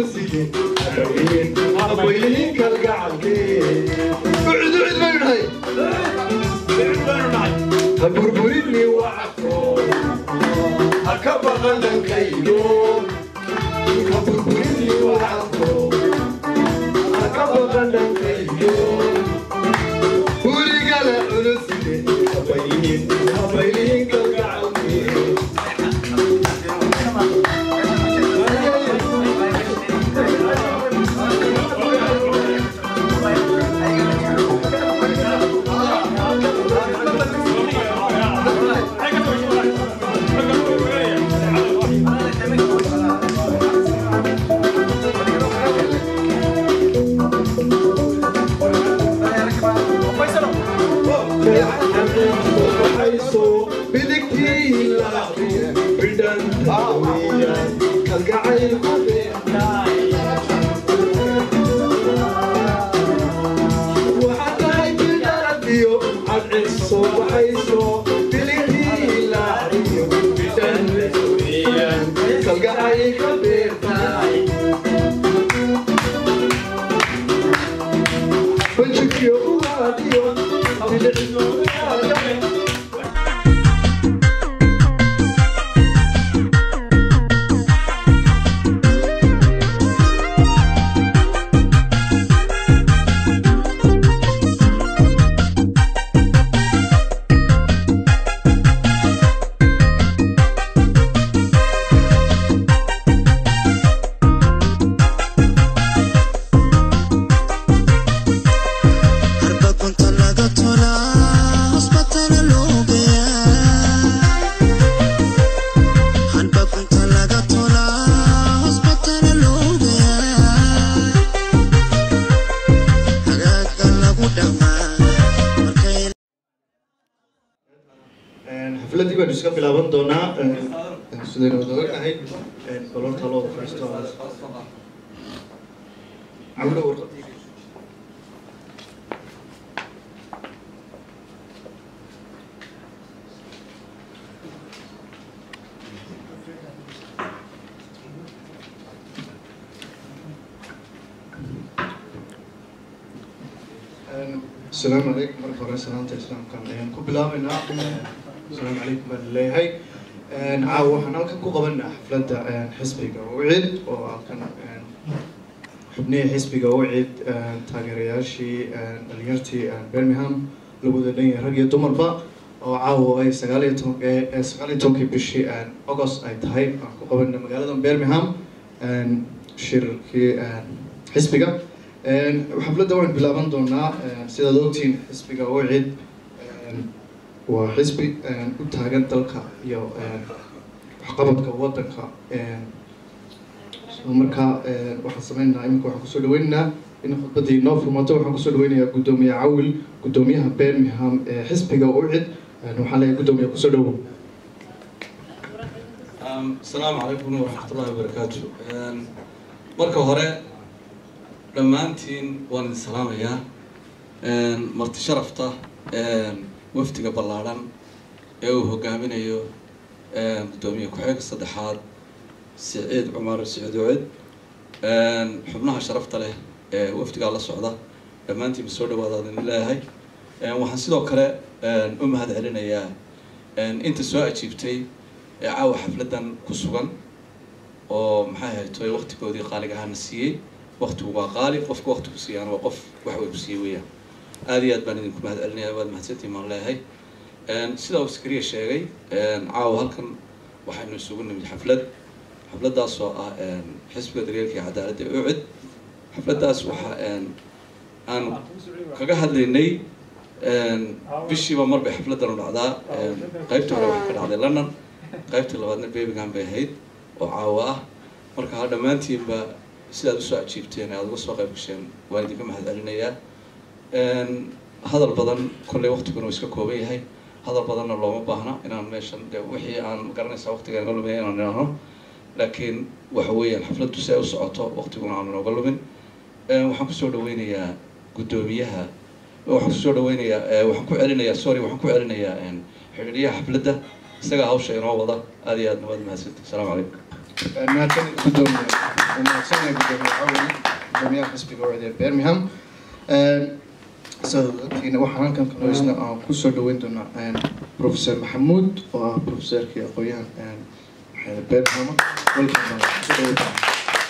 ولسيدي أبوين كالقعدين بعد بعد بين هاي هبربرني وعفو هكبر لنكيلو هبربرني وعفو هكبر لنكيلو ورجال ولسيدي أبوين أبوين كالقعدين xafladii baynu iska bilaaban doonaa sidaynu wada ognahay kolorta loo fariisto cabdo warqadii asalaamu calaykum marka hore salaanta islaamkan ayaan ku bilaabaynaa asalaamu calaykum baan leeyahay caawa waxaan halkan ku qabanaa xafladda xisbiga wicid oo halkan xubnihii xisbiga wicid taageerayaashii dhalinyartii birmingham lagu wada dhan yahay rag iyo dumarba oo caawa ay sagaal iyo toban sagaal iyo tobankii bishii august ay tahay aan ku qabana magaalada birmingham shirkii xisbiga xafladda waan bilaaban doonaa sidaad ogtiin xisbiga wicid waa xisbi u taagan dalka iyo waxqabadka wadanka markaa waxaan sameynaynaa iminka waxaan kusoo dhaweynaynaa in khudbadii noo furmato waxaan kusoo dhaweynayaa guddoomiye cawil guddoomiyaha birmingham ee xisbiga ucid waxaan leeyahay guddoomiye kusoo dhawow asalaamu calaykum waraxmatullahi wabarakaatu marka hore dhammaantiin waan idin salaamayaa marti sharafta wafdiga ballaadhan ee uu hogaaminayo guddoomiye ku-xigeenka saddexaad siciid cumar siciid wacid xubnaha sharafta leh ee wafdigaa la socda dhammaantiinba soo dhawaadaad idin leeyahay waxaan sidoo kale u mahad celinayaa inta soo ajiibtay ee caawa xafladdan ku sugan oo maxay haytoy waktigoodii qaaliga ahaana siiyey waktigu waa qaali qofka waktigu siiyaan waa qof wax way ku siiyey weeyaan aada iyo aad baan idinku mahad celinaya waad mahadsantiin baan leeyahay sidaa uu iskariya sheegay caawa halkan waxaynu isugu nimid xaflad xafladdaas oo ah xisbiga daryeelka iyo cadaaladda ee ucid xafladdaas waxa aan kaga hadlaynay bishiiba mar bay xafladdan u dhacdaa qaybta hore waxay ka dhacday london qaybta labaadna birmingham bay ahayd oo caawa ah marka ha dhammaantiinba sidaad usoo ajiibteen aada uga soo qayb gasheen waan idinka mahad celinayaa hadal badan kolley waktiguna uu iska kooban yahay hadal badanna looma baahna inaan meeshan de wixii aan garanaysaa waktiga naga lumaya inaan idhaahno laakiin waxa weeyaan xafladdu si ay u socoto waktiguna aanu nooga lumin waxaan kusoo dhaweynayaa guddoomiyaha waxaan kusoo dhaweynayaa waxaan ku celinayaa sorry waxaan ku celinayaa xidhiidhiyaha xafladda isagaa hawsha inoo wada aada iyo aad nabad mahadsanti asalaamu calaykum mahadsanid gudoomiye mahadsanid gudoomiye cawli gudoomiyaha xisbiga wacdiga birmingham sadatiina waxaan halkan kanoisna aan kusoo dhaweyn doonaa professor maxamuud oo ah professorkii aqoon-yahan birmingham welcome kusoo dhaweyn doonaa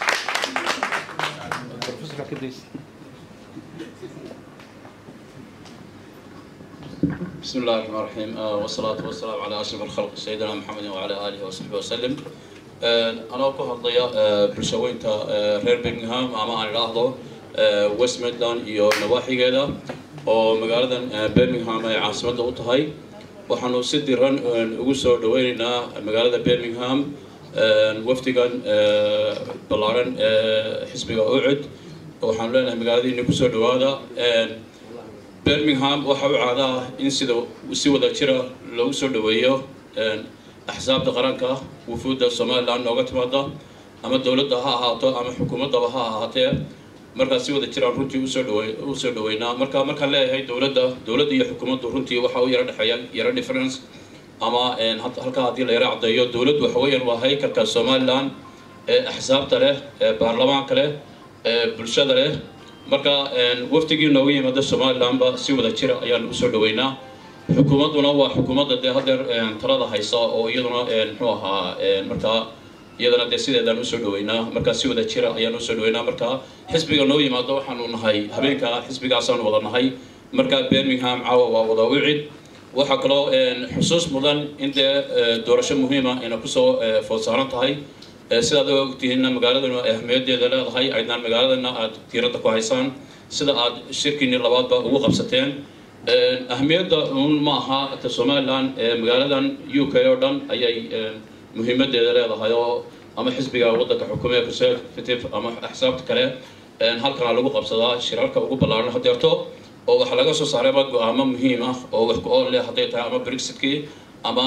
بسم الله الرحمن الرحيم آه، والصلاة والسلام على أشرف الخلق سيدنا محمد وعلى آله وصحبه وسلم آه، أنا ku hadlaya آه، bulshaweynta آه، reer Birmingham ama aan idhaahdo آه، West Midland iyo nawaaxigeeda oo magaaladan آه، Birmingham ay caasimadda u tahay waxaanu si diran آه، ugu soo dhaweynaynaa magaalada Birmingham آه، wafdigan آه، ballaaran ee xisbiga ucud waxaanu leenahay magaaladiina kusoo dhawaada آه، birmingham waxa u caada ah in sida si wada jira loogu soo dhaweeyo axsaabta qaranka wufuudda somaliland nooga timaada ama dowladda ha ahaato ama xukuumaddaba ha ahaatee markaa si wada jiraan runtii usoo dhawe usoo dhaweynaa marka markaan leeyahay dowladda dowladda iyo xukuumaddu runtii waxa u yara dhexeeya yara difference ama halkaa haddii la yara caddeeyo dowladdu waxa weeyaan waa haykalka somaliland ee axsaabta leh ee baarlamaanka leh ee bulshada leh marka waftigii nooga yimaada somalilandba si wada jira ayaan usoo dhaweynaa xukuumadduna waa xukuumadda dee hadeer talada haysa oo iyaduna muxuu ahaa markaa iyadana dee sideedaan usoo dhaweynaa marka si wada jira ayaan usoo dhaweynaa marka xisbiga noo yimaado waxaanu nahay habeenka xisbigaasaan wada nahay marka birmingham caawa waa wada ucid waxaa kaloo xusuus mudan in dee doorasho muhiima ayna kusoo food saaran tahay sidaad ogtihiinna magaaladuna ahmiyadeeda leedahay aydnaan magaaladana aad tiiradda ku haysaan sida aad shirkiinii labaadba ugu qabsateen ahmiyadda un ma aha ta somaliland magaaladan u k oo dhan ayay muhiimadeeda leedahay oo ama xisbiga waddanka xukuumee conservative ama axsaabta kale halkana lagu qabsadaa shirarka ugu ballaaran hadeerto oo waxaa laga soo saarayba go-aamo muhiim ah oo wax ku ool leh hadday tahay ama brexitkii ama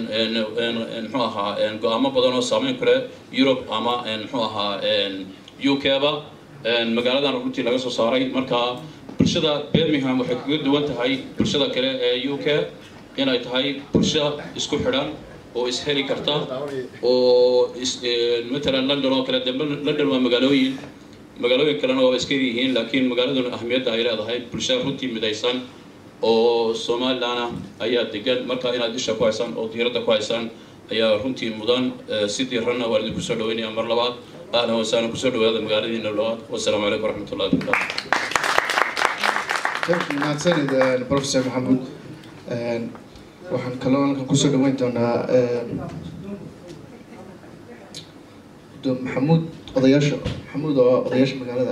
muxuu ahaa go-aamo badan oo saameyn ku leh europe ama muxuu ahaa u k-ba magaaladan runtii laga soo saaray marka bulshada birmingham waxay kaga duwan tahay bulshada kale ee u k inay tahay bulsho isku xidhan oo isheli karta oo matalan london oo kale de london waa magaalooyin magaalooyin kalena waa iska yihiin laakiin magaaladuna ahmiyadda ay leedahay bulsho runtii midaysan oo somalilandna ayaa degan marka inaad isha ku haysaan oo diiradda ku haysaan ayaa runtii mudan si diiranna waa idinku soo dhaweynaya mar labaad ahlan wasahlan kusoo dhawaada magaaladiina labaad wasalaamu calaykum waraxmatullahi wabarakatu mahadsanid professor maxamuud waxaan kaloo halkan kusoo dhaweyn doonaa guddoom maxamuud odayaasha maxamuud oo odayaasha magaalada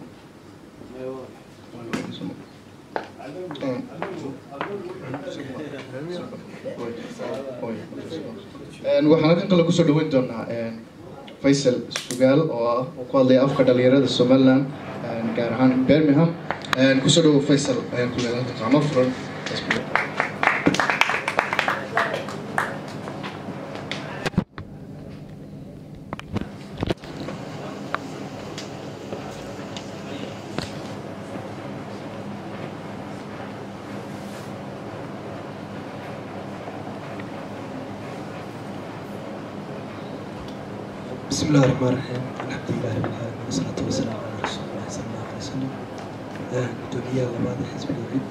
waxaan halkan kale kusoo dhaweyn doonaa faysal sugaal oo ah oo ku hadlaya afka dhalinyarada somaliland gaar ahaan birmingham kusoo dhawo faysal ayaan ku leedahay halka gacmo furan بسم الله الرحمن الرحيم الحمد لله رب العالمين والصلاة والسلام على رسول الله صلى الله عليه وسلم قدومية لبعض حزب الوحيد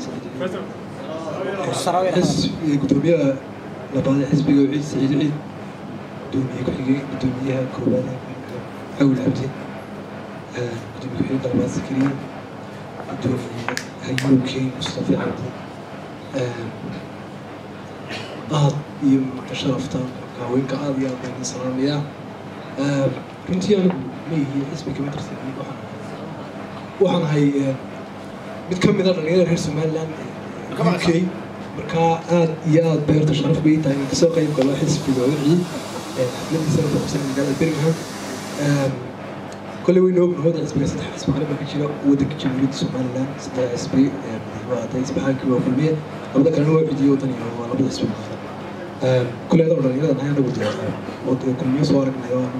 حزب قدومية لبعض حزب الوحيد سعيد عيد قدومية كحيقي قدومية كوبانا حول عبدي قدومية كحيقي لبعض زكريا قدومية هيوكي مصطفى عبدي aad iyo sharafta haweenka aad iyo aad baan salaamayaa runtii anigu leeyihiin xisbi kama tirsan waxaan ahay mid ka mid a dhalinyarada reer somaliland u k markaa aad iyo aad beerta sharaf bay tahay in kasoo qayb galo xisbiga wixii xafladiisana ku qabsan magaalada birmingham kolley waynu ognahay wadda xisbiga saddex xisbi qaran baa ka jira waddanka jamhuuriyadda somaliland saddex xisbi waa hadday isbaxaankii waa kulmiye labada kalena waa cidiyo waddan iyo waa labada xisbi qaran كل هذا الرجال أنا أنا قلت وكل مية صور من أيام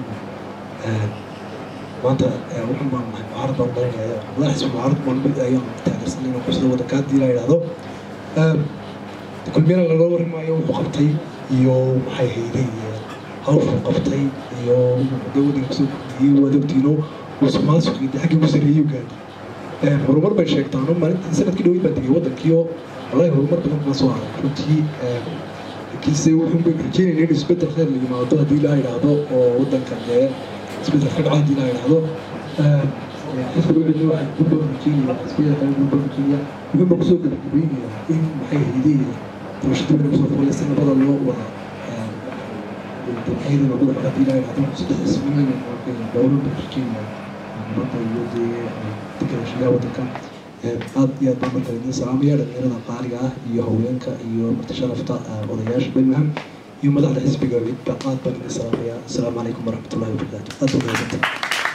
وأنت وحنا ما عرض الله يا الله حسب عرض ما نبي أيام تعرف سنين وقصة ودكات دي لا هذا كل مية لو ما يوم وقتي يوم حي هيدي hawshu qabtay iyo de waddanka kusoo kordhiyey waad ogtiino musuqmaasuqii de xaggii ugu sarreeyuu gaadhay horumar bay sheegtaan oo maalintii sanadkii dhaweyd baan tegay waddankiio wallahi horumar badan baan soo haray runtii laakiinse wuxuun bay rajeynayna in isbeddel khayr la yimaado haddii ilaa idhaahdo oo waddanka dee isbeddel ka dhaco haddii ilaa idhaahdo xisbiga udhina waxaan ku badan rajeynaya xisbiyada kale ku badan rajeynaya wuxuun baan kusoo gabagabaynayaa in maxay haydeen doorashadii bana kusoo foolay si nabada loo wada ayada lagu dhaco haddii ilaa idhaahdo saddex ismiin dowladda rajeynaya nabadda iyo dee deganaanshiyaha waddanka aad iyo aad baan markale idin salaamaya dhalinyarada qaaliga ah iyo haweenka iyo marti sharafta odayaasha birmingham iyo madaxda xisbiga cidba aad baan idin salaamaya asalaamu calaykum waraxmatullahi wabarakaatu aad baa mahadsantahay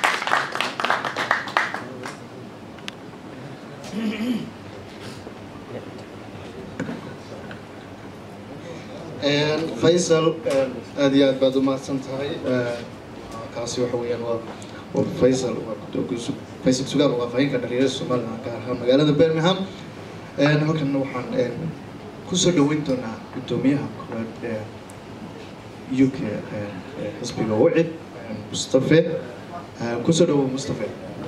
faysal aad iyo aad baad u mahadsan tahay kaasi waxa weeyaan waa waa faysal waa gudoomiye faysal sugaal waa fahayinka dhalinyarada somaliland gaar ahaan magaalada birmingham halkanna waxaan kusoo dhaweyn doonaa gudoomiyaha koowaad ee uk xisbiga wacid mustafe kusoo dhawow mustafe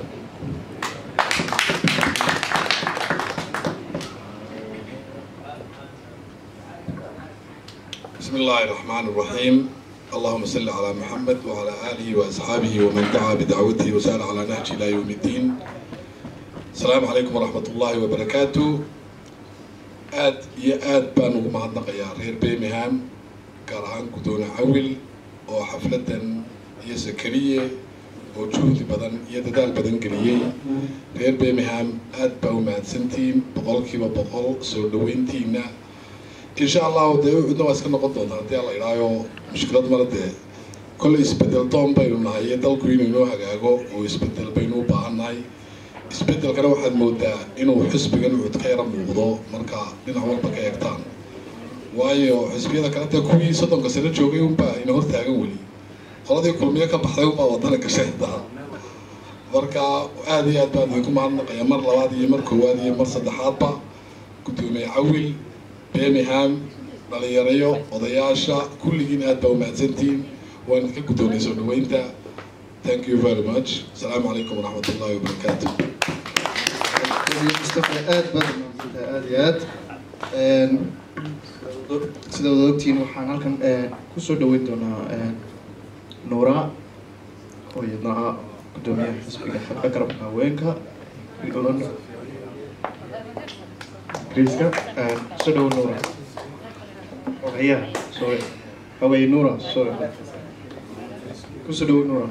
بسم الله الرحمن الرحيم اللهم صل على محمد وعلى آله وأصحابه ومن دعا بدعوته وسار على نهج إلى يوم الدين السلام عليكم ورحمة الله وبركاته آد يا آد بانو معنا يا رير بيمهام كارهان كدون عول وحفلة يا سكرية وجهد بدن يددال بدن قليي رير بيمهام آد باو مع سنتين بقولكي وبقول سودوينتينا in sha allahu dee cidna waa iska noqon doontaa haddii alla idhaayo mushkilad male dee kolley isbedel doon baynu nahay iyo dalku inuu inoo hagaago oo isbedel baynu u baahan nahay isbedelkana waxaad moodaa inuu xisbigan ucud ka yara muuqdo marka dhinac walba ka eegtaan waayo xisbiyada kale dee kuwii soddonka sano joogay unbaa ina hortaagan weli qoladii kulmiyo ka baxday unbaa wadana gashay xitaa marka aada iyo aad baan idinku mahadnaqaya mar labaad iyo mar koowaad iyo mar saddexaadba guddoomiye cawil birmingham dhalinyarayo odayaasha kulligiin aad baa umahadsantihiin waan idinka guddoonay soo dhaweynta thank you very much asalaamu calaykum waraxmat ullahi wabarakaatu mustafa aad baad umahadsantahay aada iyo aad sida wada ogtihiin waxaan halkan kusoo dhaweyn doonaa nuura oo iyadna ah guddoomiyaha xisbiga xagga garabka haweenka Kriska, kusoo dhawo nuura ogayaha sorry haweye nuura sorry kusoo dhawo nuura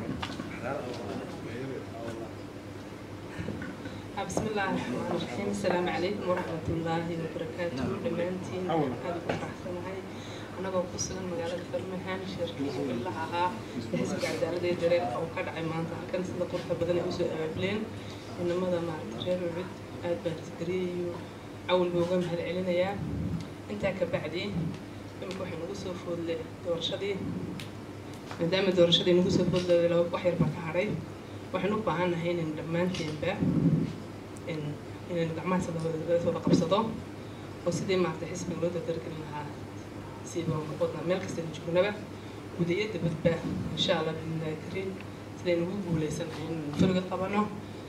بسم الله الرحمن الرحيم السلام عليكم ورحمة الله وبركاته دمانتين هذا بفرحسن هاي أنا بقصد مقالة برمهان شركة بالله ها بحسب عدالة درير أو كدع مانتا كان سيدا قرطة بدن يوسو أبلين إنما ذا مع ترير وعد آد بارتقري أول بوغم هالعلنيا انتا كبعدي يمكن وحي نقصو فول دورشدي مادام دورشدي نقصو فول لو وحير ما كهري waxaan u baahannahay inaynu dhammaanteenba inaynu gacmaha sooda qabsado oo sidii maarata xisbiga loo dardargelin lahaa siiba wadna meel kastaynu joognaba guda iyo dabadba insha allah biidnillahi kariim sidaynu ugu guuleysanahay inaynu furiga qabano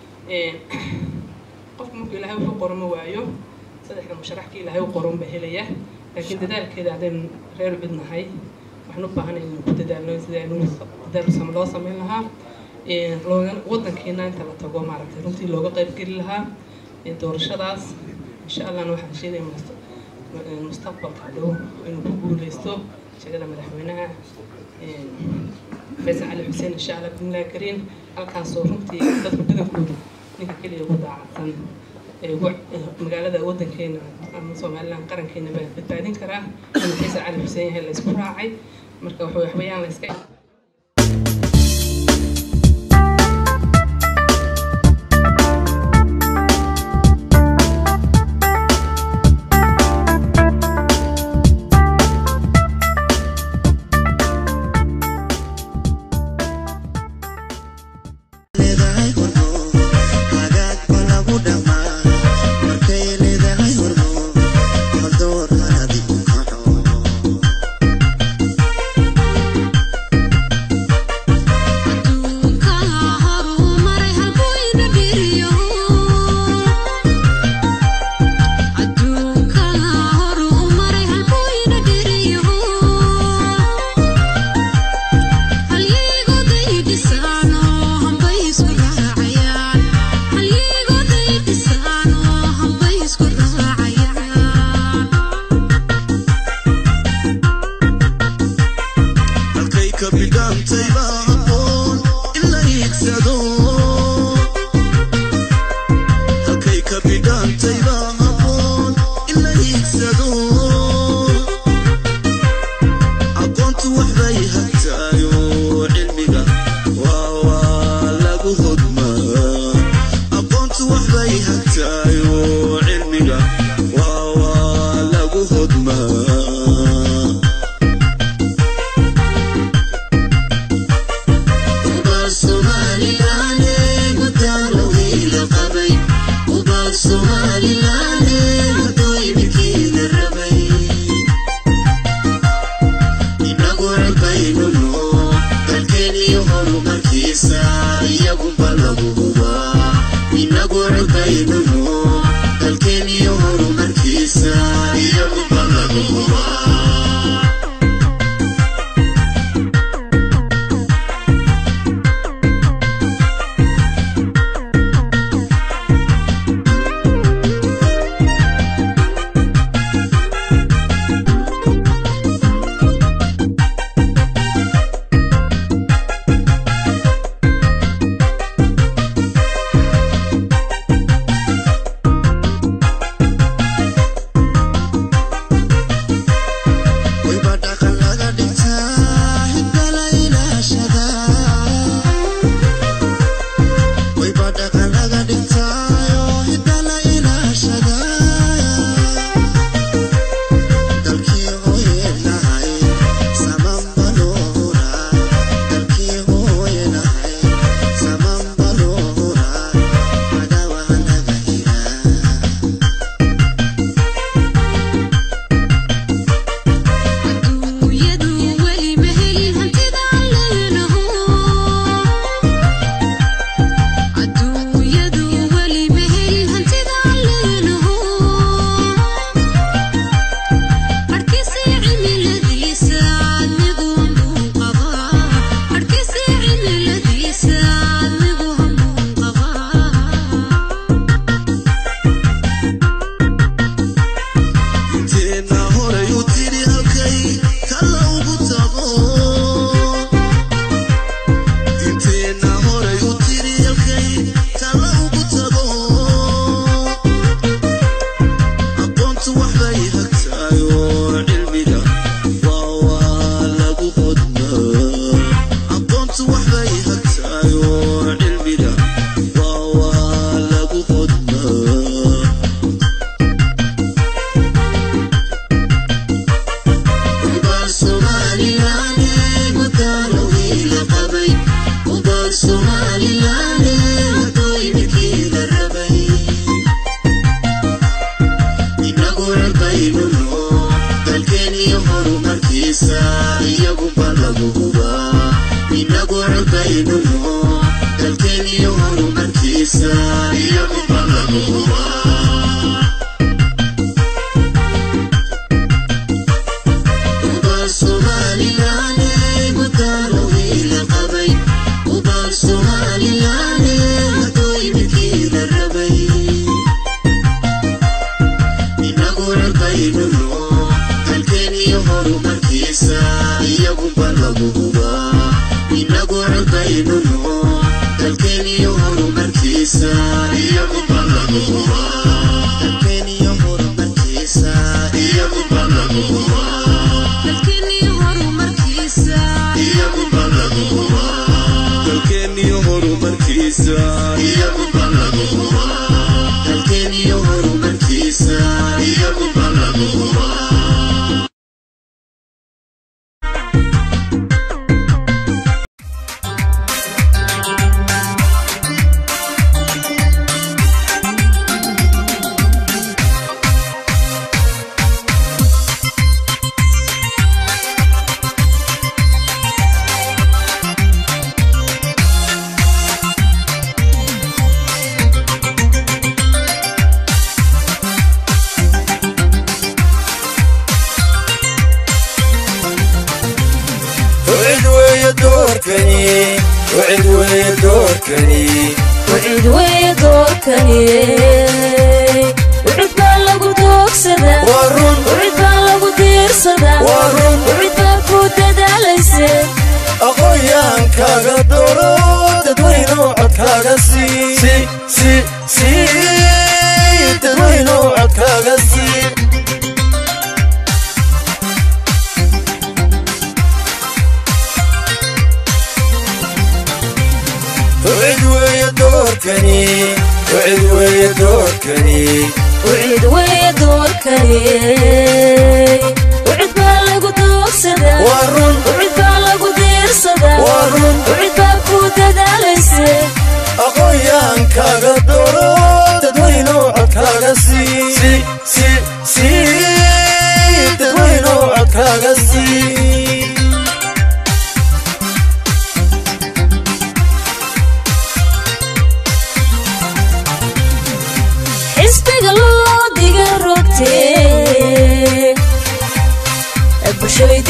qofku markuu ilaahay wuxuu qoran ma waayo saddexda musharaxka ilaahay u qoran ba helaya laakiin dadaalkeeda haddaynu reer cudnahay waxaan u baahanay inaynu ku dadaalno sidaynu dadaal loo samayn lahaa wadankeena inta la tago maaragtay runtii looga qayb geli lahaa doorashadaas insha allahna waxaan sheegaya mustaqbalka dhow inuu ku guuleysto shaqada madaxweynaha faysal cali xuseen insha allah bismillahi kariim halkaasoo runtii dadka badankoodu ninka keliya ugu daacadsan magaalada wadankeena ama somaliland qarankeena baa badbaadin karaa inuu faysal cali xuseen yahay la isku raacay marka waxbayaan la iska Thank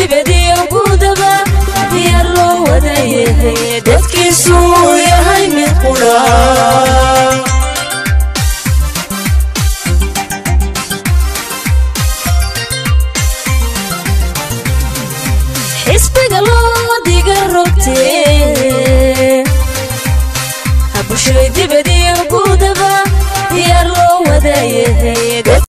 dibadiyo gudaba diyaar loo wada yahay dadkiisu yahay mid qudha